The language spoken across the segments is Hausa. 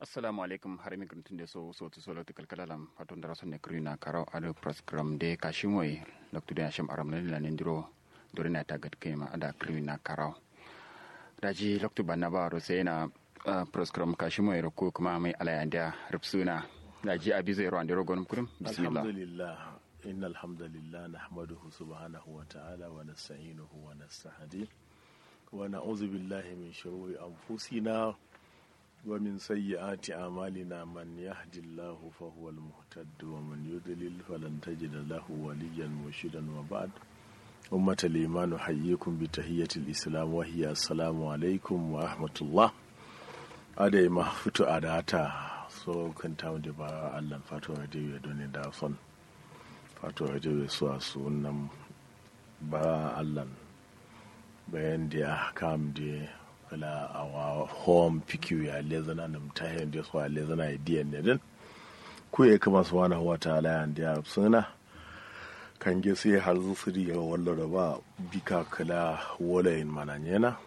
assalamu alaikum har mi gruntin de so so to solo tikal kalalam faton dara sonne krina karo ado program de kashimoy loktu de asham aram ne la nendiro dorina tagat kema ada krina karo daji loktu banna ba ro sai na program kashimoy ro ko kuma mai alayanda rubsuna daji abi zai ro andiro gonum kurum bismillah alhamdulillah إن الحمد لله نحمده سبحانه وتعالى ونستعينه ونستهديه ونعوذ بالله من شرور أنفسنا ومن سيئات أعمالنا من يهد الله فهو المهتد ومن يضلل فلن تجد له وليا مرشدا وبعد أمة الإيمان أحييكم بتحية الإسلام وهي السلام عليكم ورحمة الله أدي ما فتو أداتا so kan tamu da ba Allah fatuwa da ya doni da son fatuwa da ya so a sunan ba Allah bayan da ya kam da wala awa home pikiu ya lezana nam ta hen da so lezana idea ne din ku ya kama subhanahu wa ta'ala ya da suna kan ge sai har zu siri ya walla da ba bika kala wala in mananyena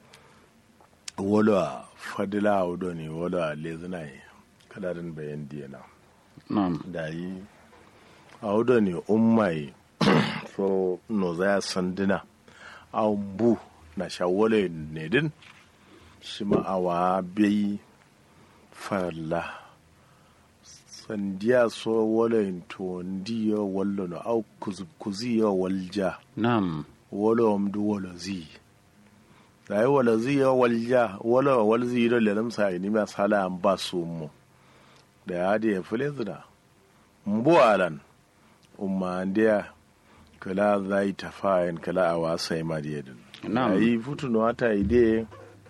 wala fadila wudo ne wala lezana kala din bayan diyana na'am da yi a wudo ne ummai so no za sandina a bu na shawole ne din shi ma'awa bai farla sandiya so wale to ndiyo wallo no au kuziyo walja na'am wala omdu wala zi da yi wala zi ya walja wala wal zi da lelam sa ni ma sala an ba su mu da ya da ya fule zina mbu alan umma ndiya kala zai tafayin kala a wasa ya mariyadin Na'am. yi futu no ata ide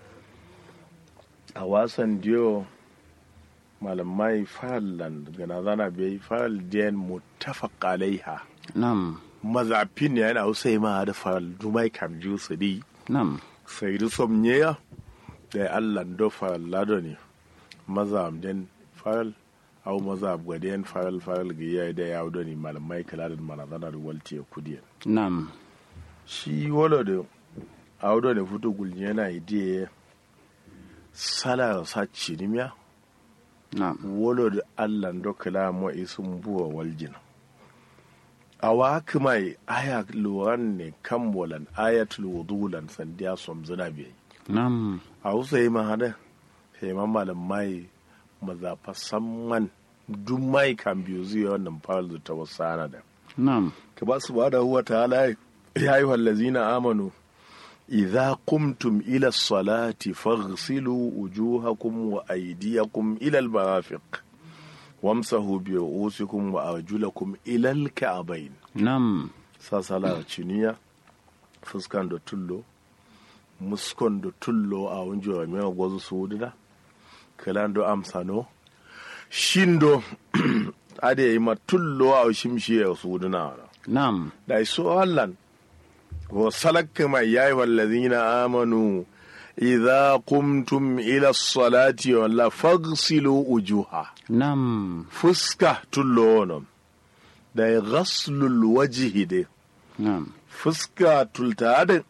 a wasan diyo malamai fallan gana zana bai fal diyan muttafaq alaiha na'am mazafin ne yana usai ma da fal dumai kam ju su di na'am sai du somnye ya da Allah do fal lado ne mazam den fal au mazab gwaden fal fal ga ya da ya do ne malamai kala da manazana da walti ya kudiyan na'am shi wala da audo da fito gulni yana idiye sala sa cinimiya na'am wala da allah do kala mo isun buwa waljina awa kuma aya luwan ne kan walan ayatul wudulan sandiya som zina biyi na'am a wusa yi mahada sai ma malam mai mazafa samman duk mai kan biyu zuwa wannan fara ta wasu ana da na'am كما سبحانه وتعالى يا أيها الذين آمنوا إذا قمتم إلى الصلاة فاغسلوا وجوهكم وأيديكم إلى المرافق وامسحوا برؤوسكم وأرجلكم إلى الكعبين na'am ساسالا تشينيا فسكان دو تلو muskon da tullo a wunjo a mewa gwazu su wudina kalan do amsano shindo ade yi ma tullo a shimshi ya su wudina na'am da iso Allah wa salakka mai yayi wallazina amanu idza qumtum ila salati walla faghsilu ujuha na'am fuska tullo wono da ghaslul wajhi de na'am fuska tulta da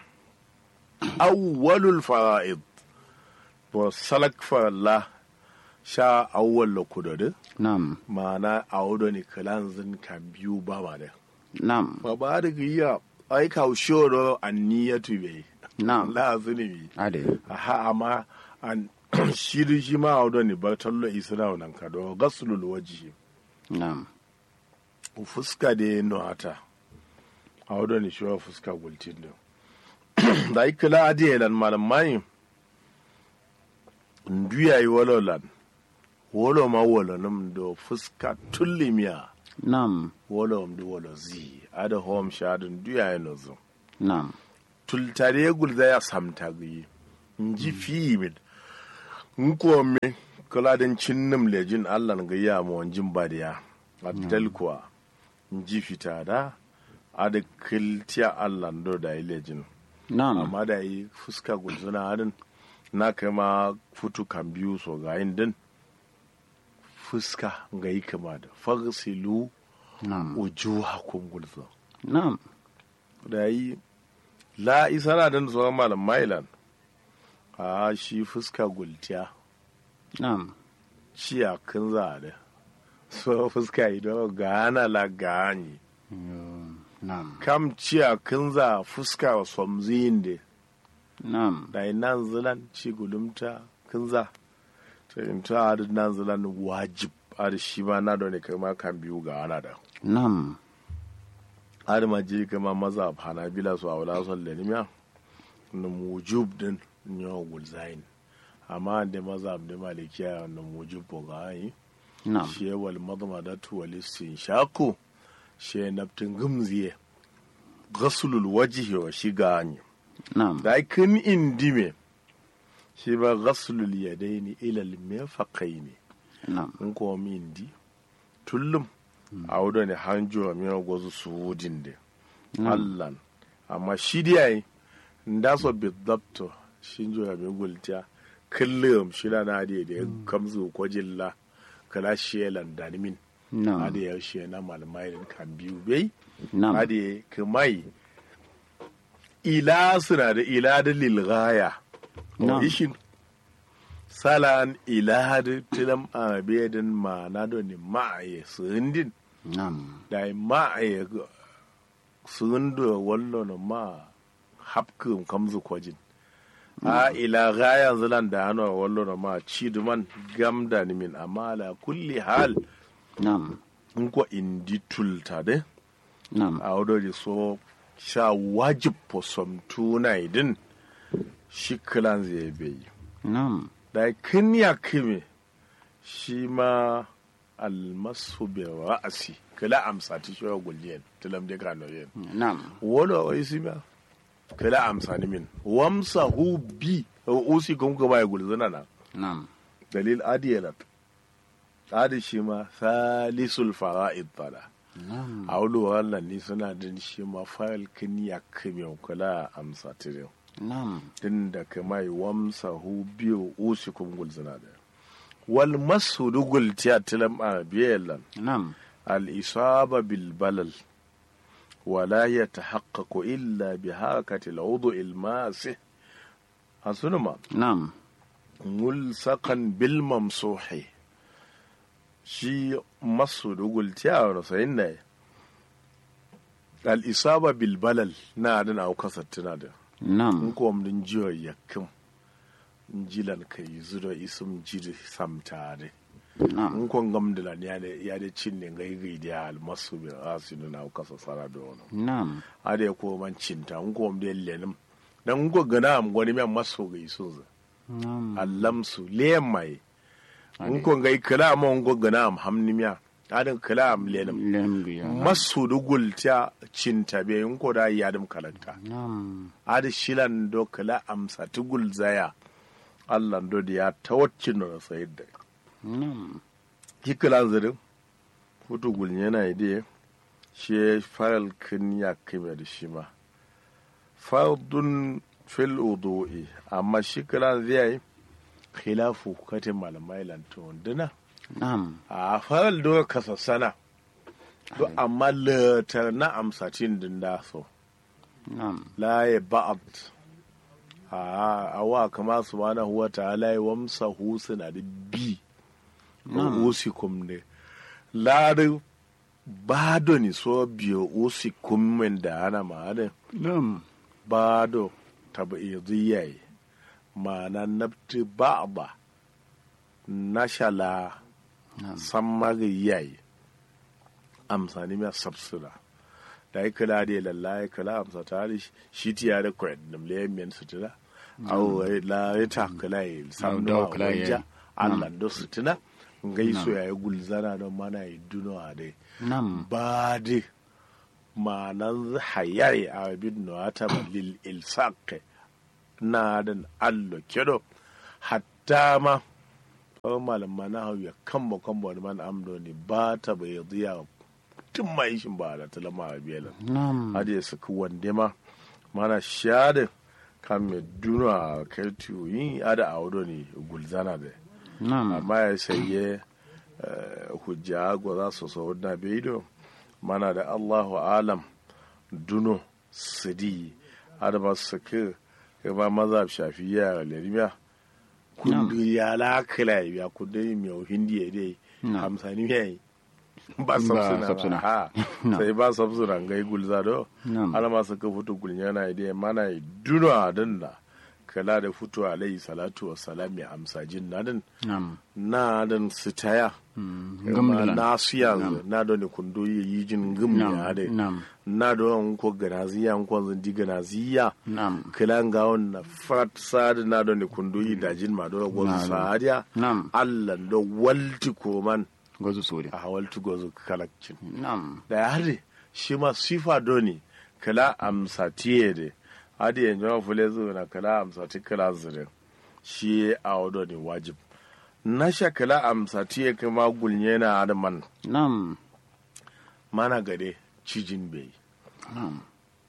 awwalul fara'id wa salak faralla sha awwal kudade na'am ma'ana a wudo ne kalanzin kan biyu ba ma da na'am ba ba da giya ai ka shoro anniyatu be na'am la zunubi ade aha amma an shiri shi ma audo ne ba tallo isra nan ka do gaslul wajhi na'am fuska de no ata audo ne shi wa fuska gultin do da ikla adi lan malam mai nduya yi walolan wolo ma wolo num do fuska tullimiya na'am wolo mdu wolo zi ada hom shadun duya no zo na'am tultare gulza ya samta gi nji fimin nko me kala den cinnum lejin Allah ga ya mo wanjin badiya addal kuwa nji fita da ada kiltiya Allah do da yi lejin na'am amma da yi fuska gulzuna hadin na kai ma futu kan biyu so ga yin din fuska ga yi kama da fagsilu na'am ujuhakum gulza na'am da yi la isara dan tsohon malam mailan a shi fuska gultiya na'am ciya kin za da so fuska ido gana la gani Yo, Nam. kam ciya kin za fuska wa somzin de Nam. da nan zilan ci gulumta kin za to in ta adu nan zilan wajib adu shi ma na da ne kama kan biyu ga ana da Nam. adu ma ji kama maza hanabila su a wala son lenimiya na mujub din nyo gulzain amma da maza da malikiya na mujub ko ga yi Nam. shi wal madmadatu wal shaku shi naftin gumziye ghaslul wajhi wa shigani Nam. da kin indime shi ba ghaslul yadaini ila al mirfaqaini Nam. in ko mi indi tullum a wuda ne hanjo mi gozu su wudin de Nam. allan amma shi dai nda so bidabto shinjo ya mi gultiya kullum shi da na da da kamzu ko jilla kala shelan danimin Nam. ade ya she na malamai din kan biyu bai Nam. ade kamai ila suna da ila da lilgaya Na'am. ishin salan ila da tilam abedin ma na do ni ma'aye sundin Nam. da ma'aye sundu wallo no ma hapkum kamzu kwajin a ila gaya zilan da hannu wallo no ma ciduman gamda ni min amma ala kulli hal Nam. in ko indi tulta de Nam. a wadda so sha wajib po som tuna idin shi kilan zai bai Nam. da kin ya kime shi ma almasu bi ra'asi kila amsa ti shi gulliyan tilam de kano yen Nam. wala wai si ma kila amsa ni min wamsa hu bi usi kun ko bai gulzana na Nam. dalil adiyalat adi shi ma salisul fara'id tala Nam. a wani wannan ni suna din shi ma fayil kin ya kime kula amsa tirin Nam. din da kamai wamsa hu biyu usi kun gulzana da wal masu dugul tiya tilam a biyalan Nam. al isaba bil balal ولا يتحقق إلا بحركة العضو الماسح أصنما Nam. ملصقا بالممسوح شي مصر دقل تيار سينا الإصابة بالبلل نادن أو كسر تنادن Nam. nko mdin jiwa yakin jilan ka yi zuro isum jiri samtare Nam. nko ngamdila ya da ya da cinne ngai gai da almasu bi asinu na kasa sara da wono Nam. ade ko man cinta nko mde lenim dan nko gana am goni men maso gai sunza Nam. allamsu lemai Ade. nko ngai kala mo nko gana am hamnimiya adan kala am lenim Lembiya. masu dugul ta cinta be nko da yadim kalanta Nam. adi shilan do kala amsa tugul zaya allah do da ya tawaccin da sayar da Nam. kikilan zirin futu gul yana ide shi faral kin ya kime da shi ma fardun fil udu'i amma shi kilan zai khilafu katin malamai lantun dina Nam. a faral do kasassana to Ade. amma latar na amsatin din da so Nam. la ya ba'ad a awa kama subhanahu wa ta'ala ya wamsa husna da bi Nam. usikum ne la da bado ni so biyo usikum min da ana ma da Nam. bado tabi'idiyai ma'ana nabti ba'da nashala Nam. sammari yayi amsani mai sabsura da ya kula da lalla ya kula amsa ta da shi tiya da kwad da mlayen men sutura au la ya ta kula ya sam da da kula ya- wanja Allah da sutura ngai so Nam. ya yi gulzana don mana yi dunawa dai Nam. ba de ma'anan hayai a bin nuwata lil ilsaq na dan allo kedo hatta ma kawai malama na hau ya kamba kamba wani man amdo ne ba ta bai ziya tun mai shin ba da talama a biyalan Nam. hadi ya saki wande ma mana shade kan me duna kai tuyi ada a wado ne gulzana da Nam. amma ya saye hujja go za su so na beido mana da Allahu alam duno sidi ada ba su ke ba mazhab shafiya lalimiya kundu ya la kala ya kundu mi o hindi ya dai Na'am. hamsani mi yayi ba Ba sabsuna sabsuna. ba ha Na'am. sai ba sabsuna ngai gulza do Na'am. ana ma saka fito gulnya na dai mana duno adan da kala da fito alayhi salatu wassalam ya amsa jin nadin Nam. na dan sitaya Mm. ma Gamdalan. na su yanzu na da ne kundo ya yi jin gum Nam. ya dai Nam. na da wani ko ganaziya ko zandi ganaziya Nam. kilan ga na fat sadi na da ne kundo yi dajin ma da gwazu Nam. sadiya Nam. Allah da walti koman Gozu sore. a walti gwazu kalakcin Nam. da ya hade shi ma sifa doni kala amsa tiye de hadi yanzu ma fule zuwa na kala amsa ti kala zirin shi a wado ne wajib na sha kala amsa tiye kama gulnye na adaman Nam. mana gade cijin bai Nam.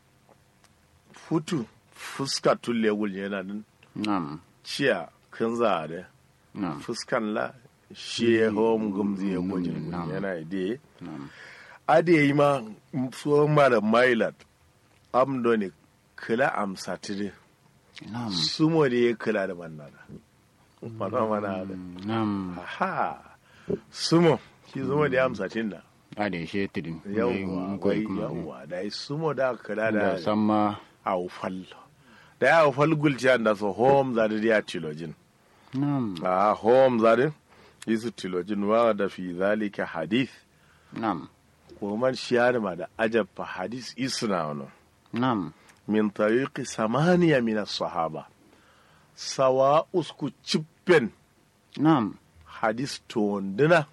futu fuska tulle gulnye na din Nam. ciya kan za da Nam. fuskan la shi ya hom gumzi ya gwajin Nam. gulnye na ide Nam. ade yi ma so ma da mailat amdo ne kala amsa tire Nam. sumo da ya kula da manna da mana mana da Nam. aha sumo shi sumo da ya amsa tinda Ade she tidin. yawwa wai yawwa da yi sumo da kula Da da samma. aufal da ya aufal gulciyan da so home za da ya tilojin Nam. a home za da isu tilojin wa da fi zalika hadith Nam. ko man shiyar ma da ajabba hadith isna wani Nam. min tariqi samaniya min as-sahaba sawa usku chippen Nam. hadis to wanduna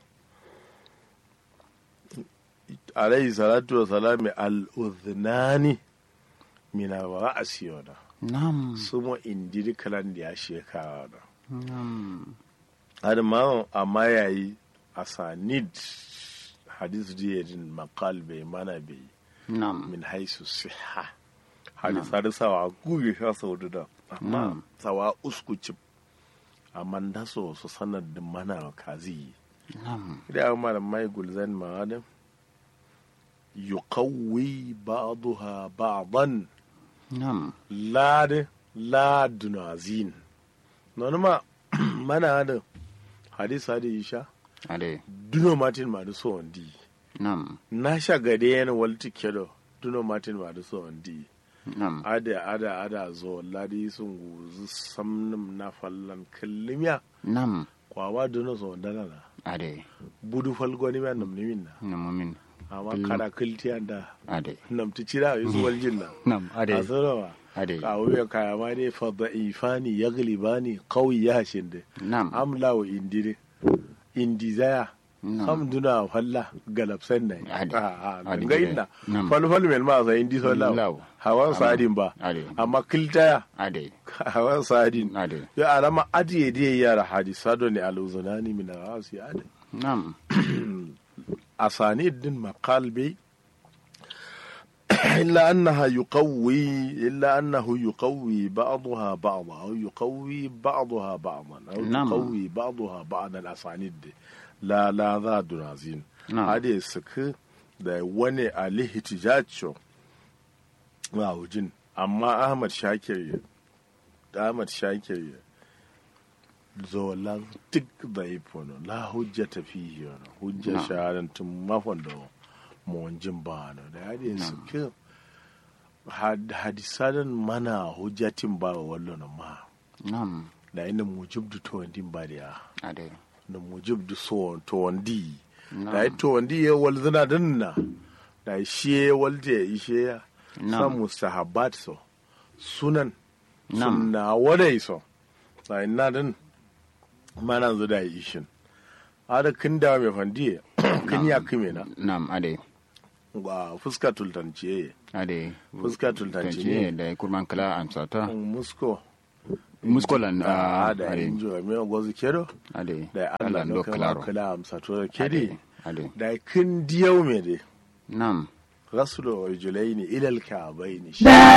alayhi salatu wa salami al-udhnani min ra'asi wada Nam. sumo indiri kalan da ya shekara da Nam. har ma amma yayi asanid hadis diyadin maqal bai mana bai Nam. min haisu siha hadis har sawa guge sha sau da amma Na'am. sawa usku cip amma da so su sanar da mana kazi Nam. da amma da mai gulzan ma'adam yuqawwi ba'daha ba'dan Nam. lad ladunazin non ma mana da hadis hadi isha Ade. duno martin ma da so wandi Nam. na sha gade yana walti kedo duno martin ma da so wandi Nam. ada ada ada zo ladi sun guzu samnum na fallan kallimiya Nam. kwawa duno so wandana na Ade. budu falgoni ma nam nimin na Namumin. amma Kullum. kada kiltiya da Ade. nam ti cira yusu waljin na Nam. a Ade. sarawa Ade. ka wuya kaya ma dai fa da'ifani yaglibani qawi ya shinde Nam. amla wa indire indizaya Nam. kam duna falla galapsen ne Ade. a Ade ga gide. inna Nam. fal fal mel ma sa indi so law Law. hawan sadin ba Ade. amma kiltaya Ade. hawan sadin Ade. ya alama adiye diye yara hadisa do ne aluzunani min rasi ade Nam. asani din maqal bi إلا أنها يقوي إلا أنه يقوي بعضها بعضا أو يقوي بعضها بعضا أو نعم. يقوي بعضها بعض الأسانيد لا لا ذا دنازين نعم. هذه سك da wani alihtijacho wa hujin amma Ahmad Shakir ya da Ahmad Shakir ya zolan duk da ifono la hujjata fihi wani hujja Na'am. shahadantin mafan da mawajin ba na da ya da suke hadisadan mana hujjatin ba wa wallo na ma Nam. da ina mujib da tawandin ba da ya Ade. da mujib da so tawandi Na'am. da ya tawandi ya walzina dinna da shi ya walta ya ishe ya Na'am. san mustahabbat so sunan Na'am. sunna wadai so da ina din mana zu da ishin ada kin da mai fandiye kin ya kime na Nam. Ade. ga fuska tultanciye Ade. Fuska tultanci ne. da kurman kala amsata. musko Muskolan. a ah, da Ade. injo mai gozu kedo Ade. da Allah ndo no kala claro. kala amsa to Ade. kedi Ade. da kin diyau me de Nam. rasulu rajulaini ila alka'baini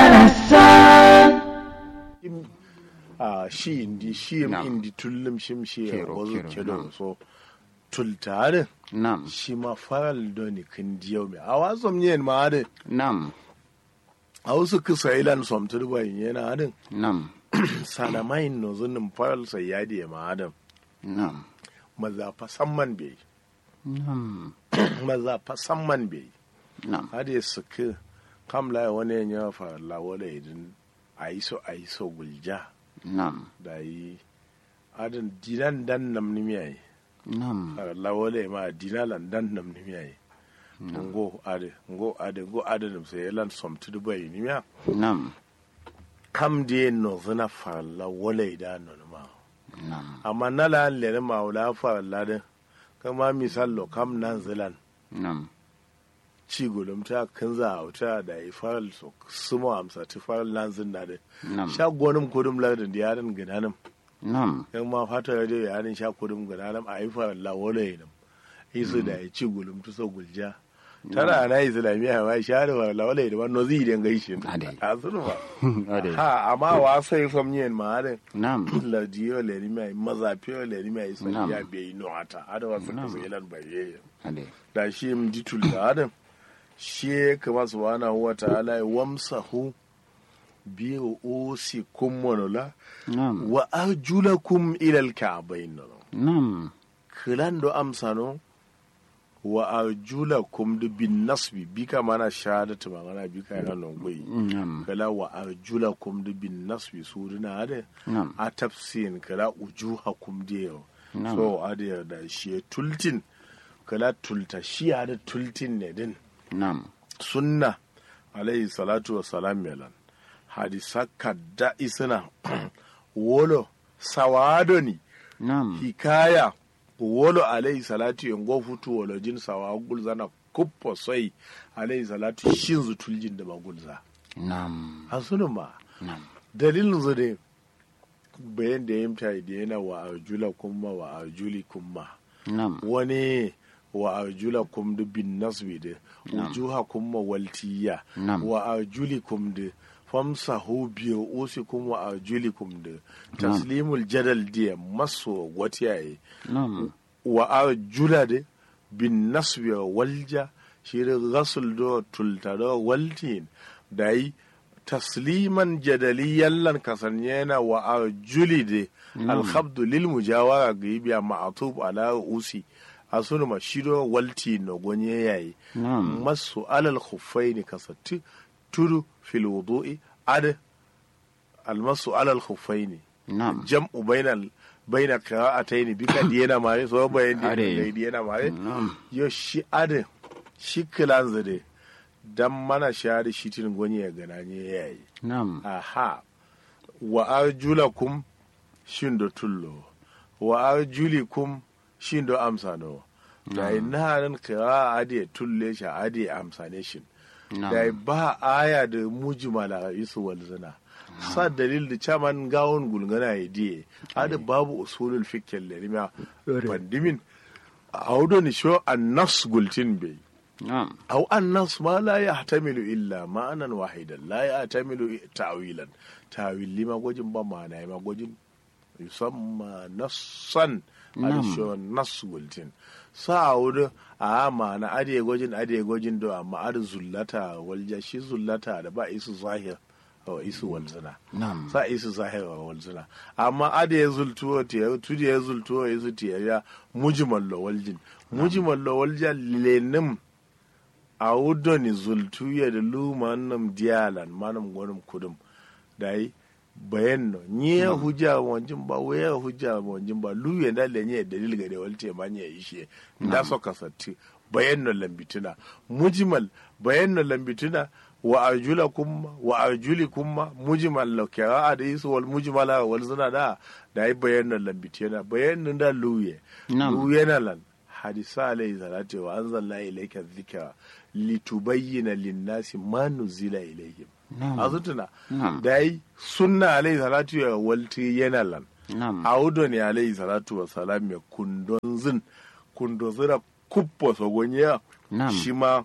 a shi indi shi Na'am. indi tullum shim shi Kero, gozu kero, kedo na'am. so tultare Nam. shi ma faral doni kin diyau me a wasom yen ma ade Nam. a wasu kisa ilan somtur bayin yana adin Nam. sanamain no zunin faral sai ya da ma adam Nam. maza fa samman bai Nam. maza fa samman bai Nam. hade suka kam la wani ya fa la wala idin aiso aiso gulja Nam. da yi adin dinan dan nam ni miyai Nam. la wala ma dinalan dan nam ni miyai ngo ade ngo ade ngo ade dum sai elan som tu dubai ni miya Nam. kam de no zana fa la wala idan no ma Nam. amma na la le ma wala fa la de kama misallo kam nan zilan Nam. ci gudum ta kanza a wuta da yi faral so sumo amsa ti faral nan zin na de Nam. sha gonum kudum lardin da yaran gidanam Nam. yan ma fata da dai yaran sha kudum gidanam a yi faral la wala yinam isu da ya ci gulum tu so gulja tara na islamiyya ma sha da faral la wala yinam no zi den gaishin Ade. a sunu ba Ade. ha amma wa sai fam yin ma harin Nam. lardiyo le ni mai mazafiyo le ni mai sai Nam. ya bai no ata ada wasu Nam. kasu ilan baye Ade. da shi m ditul da adam shi kama subhanahu wa ta'ala ya wamsahu bi usikum monola Nam. wa arjulakum ila alka'bayn no Nam. kilan do amsano wa arjulakum du bin nasbi bika mana shahadatu magana bika yana non goyi Nam. kala wa arjulakum du bin nasbi suduna ade Nam. a tafsin kala ujuhakum diyo Nam. so ade da shi tultin kala tulta shi ade tultin ne din Nam. sunna alayhi salatu wa salam melan hadisa kadda isina wolo sawadoni Nam. hikaya wolo alayhi salatu yango futu wolo jin sawa gulzana kuppo sai alayhi salatu shinzu tuljin da magulza Nam. hasunu ma Nam. dalilin zu ne bayan da ya mta da yana wa arjula kuma wa arjuli kuma Nam. wani wa arjula kum da bin nasbi da wujuha kuma waltiya Nam. wa arjuli kum da famsahu biyu usi kuma wa arjuli kum da taslimul jadal da maso watiyaye Nam. wa arjula da bin nasbi wa walja shi da rasul do tultaro waltin da yi tasliman jadaliyan lan kasanyena wa arjuli da alhabdu lil mujawara ga biya ma'atub ala usi asunu ma shido walti no gonye yayi Nam. masu alal khuffaini kasatti tudu fil wudu'i ad almasu alal khuffaini Nam. jam'u bainal baina qira'atayn bika diyana mare so bayan Are. di diyana mare Nam. yo shi ade shi kilan zade dan mana shari shitin gonye gananye yayi Nam. aha wa arjulakum shin do tullo wa arjulikum shin do amsano da inarin kira ade tulle shi ade amsane shin da Nam. ba aya da mujmala isu walzana sa dalil da chaman gawon gulgana ya diye ade babu usulul fiqh lerima pandimin audo ni sho annas gultin bai Nam. أو النص ما لا يحتمل إلا معنى واحدا لا يحتمل تأويلا تأويل لما قوجن بمعنى ما قوجن يسمى نصا نعم. هذا شو نص قلتين سأعود أما أدي قوجن أدي قوجن دو أما أدي زلتا والجاشي زلتا دبا إيسو ظاهر أو إيسو والزنا Nam. sa isu zahira wa walzina amma ada ya zultuwa tiya tudi ya zultuwa ya zu tiya ya mujmal lo waljin mujmal lo walja lenim a wudoni zultu ya da luma nam dialan manam gonum kudum dai bayan no nye hujja wanjin ba waya hujja wanjin ba lu ya da lenye dalil ga da walte ma nye ishe da so kasatti bayan no lambituna mujmal bayan no lambituna wa arjula kumma wa arjuli kumma mujmal la kira da isu wal mujmala wal zina da da yi bayan no lambituna bayan no da luye Nam. luye na lan hadisa alayhi salatu wa anzalna ilayka dhikra litubayyana lin-nasi ma nuzila ilayhim Nam. azutuna Nam. da yi sunna alayhi salatu ya walti yana lan Nam. audo ne alayhi salatu wa salam ya kundon zin kundo zira kuppo sogonya Nam. shi ma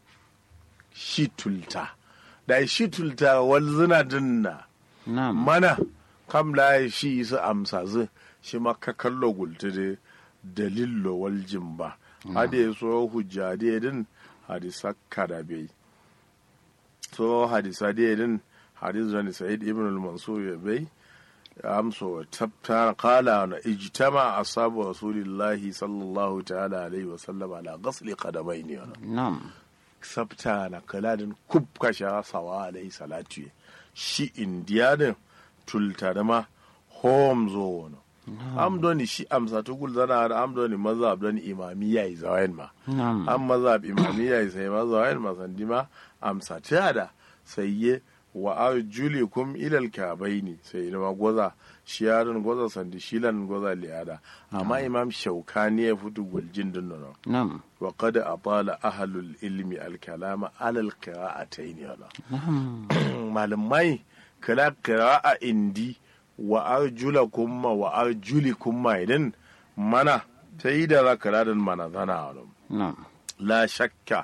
shi tulta da shi tulta wal zina dinna Nam. mana kam la shi isa amsa zu shi ma ka kallo gulti da dalillo wal jimba hade so hujja de din hadisa kada bai so hadisa de din hadis zani sa'id ibn al-mansur ya bai amso tabta qala na ijtama ashabu rasulillahi sallallahu ta'ala alaihi wa sallam ala ghasli qadamaini wana nam sabta na kaladin kub kasha sawa alaihi salatu shi indiyanin tultarma hom zo wano am doni shi amsa tukul zana da am doni mazhab doni imamiyya yi zawayin ma nam an mazhab imamiyya yi sai ma zawayin ma sandi ma amsa ta da sai ye wa arjulikum ilal kabaini sai ne ma goza shiyarin goza sandi shilan goza liyada amma imam shaukani ya fito guljin din nan nam wa qad atala ahlul ilmi al kalama ala al qira'atayn yana nam malamai kala qira'a indi wa arjulakum ma wa arjulikum ma idan mana ta yi da zakara da mana zana wani nam la shakka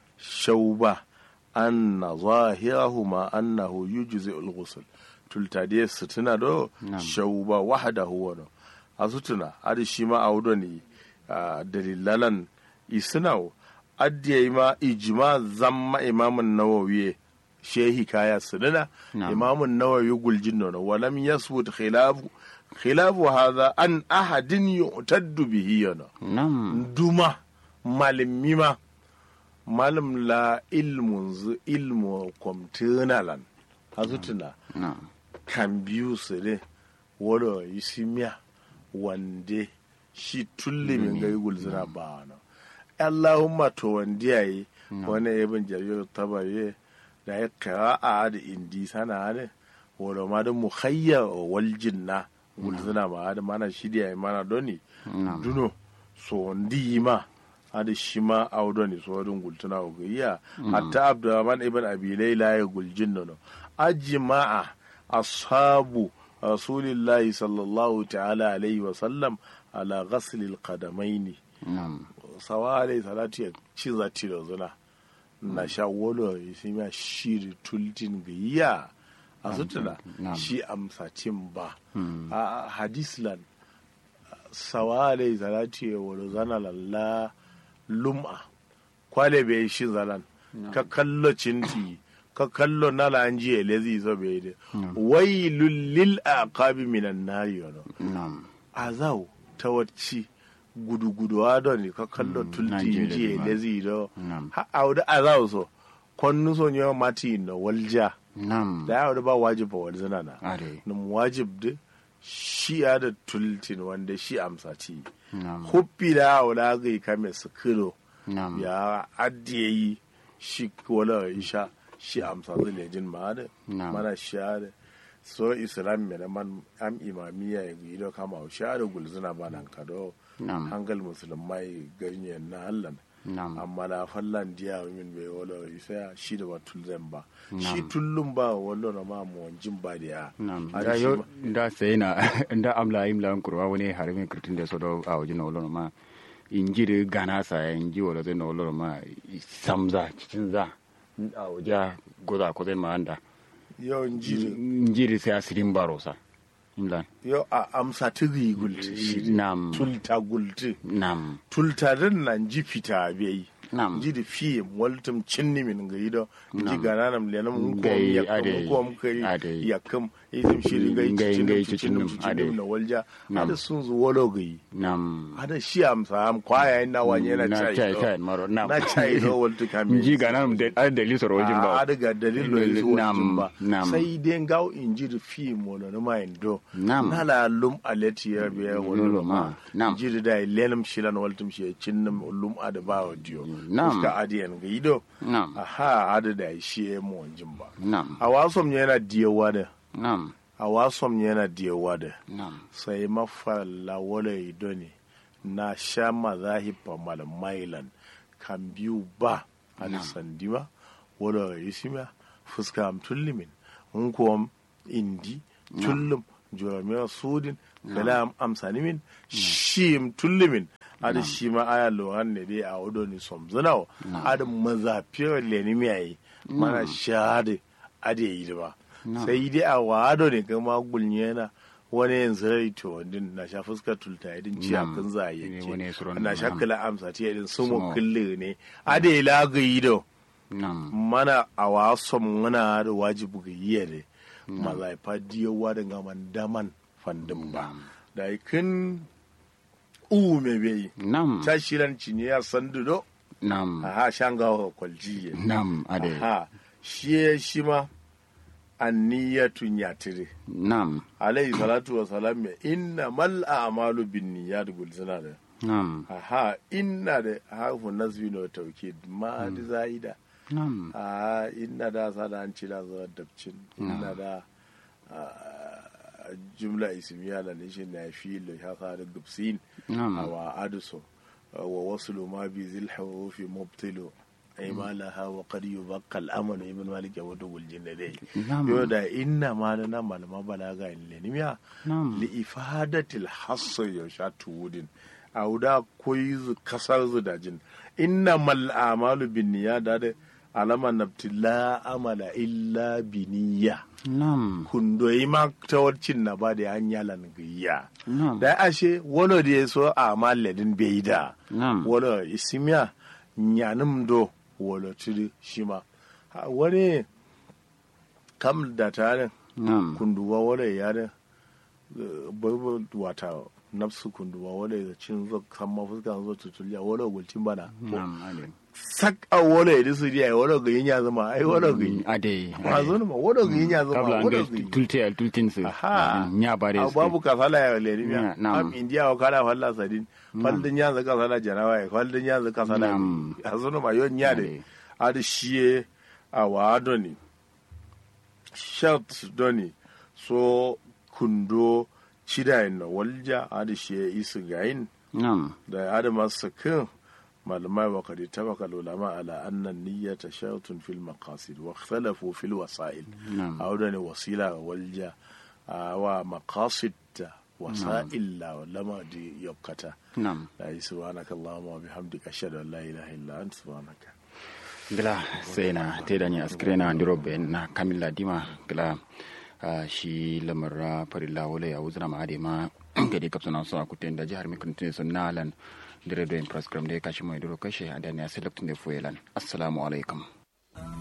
shauba anna zahirahuma annahu yujzi al-ghusl tultade sutuna do Na'am. shauba wahdahu wa a sutuna adi shi ma a wudo ne ah, dalilalan isnaw addiya ma ijma zamma imamun nawawi shehi kaya suduna Na'am. imamun nawawi guljin no walam yasbut khilafu khilafu hadha an ahadin yu'taddu bihi yana nam duma malimima malam la ilmun zu ilmu kwamtinalan hazutuna nam kan biyu su ne wado isimiya wande shi tulle min gai gulzina ba na allahumma to wande yayi wani ibn jarir tabari da ya kira a da indi sana ne wado ma da mukhayya wal jinna gulzina ma da mana shirya mana doni nam duno so ndi ma hada shi ma audo ne so wadun gultuna o gayya hatta abdurrahman ibn abi layla ya guljin nono ajma'a ashabu rasulillahi sallallahu ta'ala alaihi wa sallam ala ghasl alqadamaini nam sawa alaihi salatu ya ci zati da zuna na sha wolo shi ma shiri tultin gayya a sutuna Na'am. shi amsa cin ba a hadislan sawa alaihi salatu ya wolo zana lalla lum'a kwale bai shi zalan ka kallo cinti ka kallo nala an ji elezi zo bai de wailul lil aqabi minan nari yono nam azau ta wacce gudu-gudu don ka kallo tulti Nigeria ji ma. elezi do nam ha auda azau so konnu so nyo mati no walja nam da auda ba wajib ba walzana na are num wajib de shi ya da tultin wanda shi amsa ci nam huppi da auda ga kame su kilo nam ya addiye yi shi wala isha shi amsa zile jin ma da Na'am. mana sha da so islam me na man am imamiya ya gi do kama o sha da gulzuna ba nan kado nam hangal musulmai garin na hallan nam amma na fallan diya min bai wala isa shi da ba tulzan ba Na'am. shi tullun ba wala na ma mu wanjin ba da ya nam Har da shi yo ma- da sai na da amla imla kurwa wani harmin kritin da so do a wajen wala ma injiri gana sa ya inji wala zai na wala ma samza cikin za a waje goza ko zai ma anda yawan jiri injiri sai asirin barosa imla yau a amsa tiri gulti shi nam tulta gulti nam tulta din nan ji fita bai nam ji da fiye waltum cinni min ga yido ji Nam. gana nam lenam ko Gai, yakam ade, ko am kari ade. yakam izim shiri gai Gai, cicinum gai, cicinum cicinum, cicinum ade. na walja Nam. ada sun zu wolo gai nam ada shi am sa am kwaya ina wanye na na chai chai do. chai maro nam na chai do waltu kami inji gana da ar da lisar wajen ba ada ga dalilo yi Nam, waljin ba nam. sai dai gaw inji da fi mo na ma indo Nam. na la lum aleti ya biya Lolo wolo ma, ma nam. inji da lenam shilan waltum shi cinnam lum ada ba odiyo Nam. ka adiyan ga ido nam aha ada da shi ya mo wanjin ba nam a wasom yana diyawa da nam a wasom yana diyawa da nam sai mafalla wala ido ne na sha mazahiba malamailan kan biyu ba a Nam. sandima wala isima fuska am tullimin in kuwa indi tullum juramiyar sudin kalam amsanimin shim tullimin ada shi ma aya lohan ne dai a wado ni somzinawa ada mazafiyar lenimiyayi mana shahada ada yi ba sai dai a wado ne kama gulnyena wani yanzu rai to wandin na sha fuskar tulta yadin ci a Nam. kun za a Ne, wani yanke suron na sha nam. kala amsa ta yadin Sumo. sumo kulle ne ada yi lagayi da nam mana a wasan muna da wajibu ga yi ne mazaifa diyawa da gaman daman fandin ba da ikin u me bai nam ta shiran ciniya sandudo nam aha shanga kwaljiye nam ade aha shi shi ma anniyatun yatire nam alayhi salatu wa salam ya inna mal a'malu bin niyyat gulzina da nam aha inna da harfu nasbi na tawkid ma da zaida nam a inna da sada an cira zuwa dabcin inna da ah, jumla ismiya da nishin na fi lo ya sa da gubsin nam wa aduso wa waslu ma bi zil hurufi mubtilu ay ma laha wa qad yubaqqa al-amru ibn malik ya wadu wal jinnadai nam yo da inna ma da nan malama balaga in lenimiya nam li ifadatil hasso ya sha tuwudin a wuda koyi zu kasar zu da jin inna mal amalu bin niyya da da alama nabti la amala illa biniya nam kundoyi ma ta warcin na ba da hanya lan gayya nam da ashe wani da ya so a maladin bai da nam wani isimiya nyanim do wani tiri shi ma Ha, wani kam da tare nam kunduwa wale ya da babu wata nafsu kunduwa wale da cin zo kan mafuska zo tutuliya wale gulcin bana nam ade sak a wale da su riya wale ga yin ya zama ai wale ga yin ade ma zo ma wale ga yin ya zama kabla an wale ga ga yin tulte al tultin su Aha. nya bare a su babu kasala ya leri miya Na'am. am indiya wa kala falla sadin faldin ya zaka sala jarawa ya faldin ya zaka sala Na'am. a zo ma yon ya de Ade. adi shiye a wa adoni shart doni so kundo cidayin na walja adi shiye isu gayin nam da adama sakin malamai wa kadi tabaka ulama ala annan niyyata shartun fil maqasid wa ikhtalafu fil wasail nam awdani wasila walja a wa maqasid ta wasa'il la lama di yokkata nam la subhanaka allahumma wa bihamdika ashhadu an la ilaha illa anta subhanaka gila sai na te da ni askrena ndiro be na kamilla dima gila ah, shi lamar farilla wala ya wuzna ma ade ma gadi kapsana so akuten da jihar mikun tun sun nalan dire do in program de kashi mai duro kashe adani a select ne fuelan assalamu alaikum